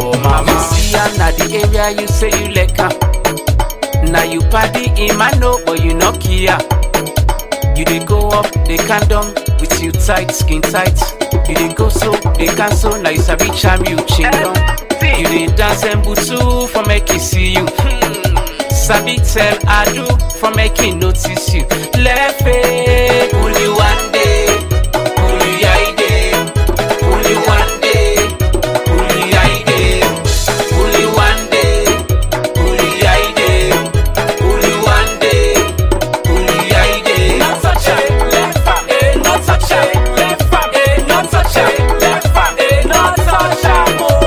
for mama. You see am na the area you say you like am. Now you party in my know, but you no care. You dey go up, they can down with you tight, skin tight. You dey go so, they cancel. Now you sabi charm you chingom. You dey dance and butu for make he see you. Sabi tell Adu for making notice you. Lefe, only one day, only I day, only one day, only I day, only one day, only I day, only one day, only I day. Not such a left eh, not such a left eh, not such a left eh, not such a more.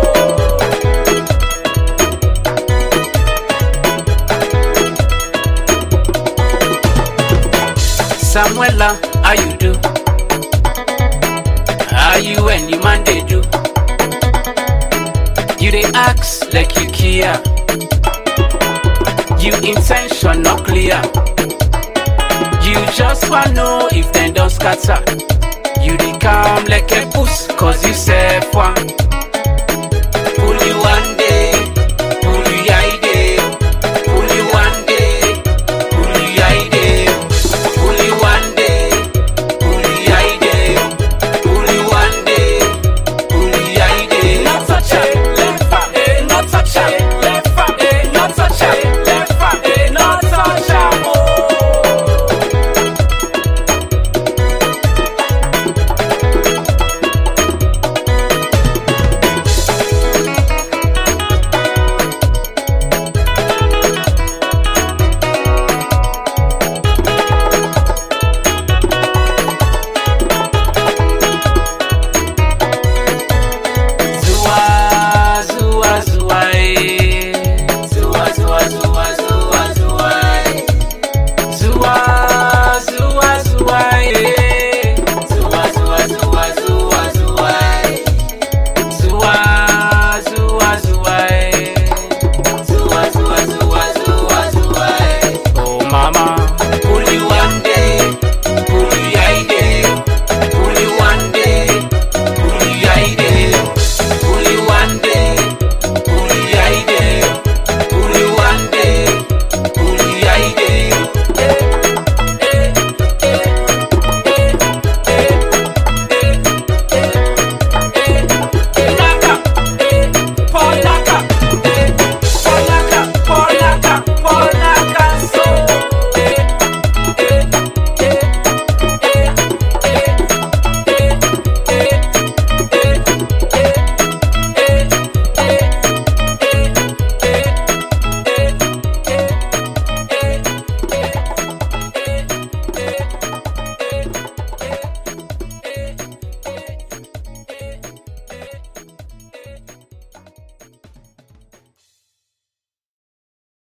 Samuela, how you do? How you and your man they do? You they ask like you care. You intention not clear. You just wanna know if them don't scatter. You they calm like a puss, cause you self one.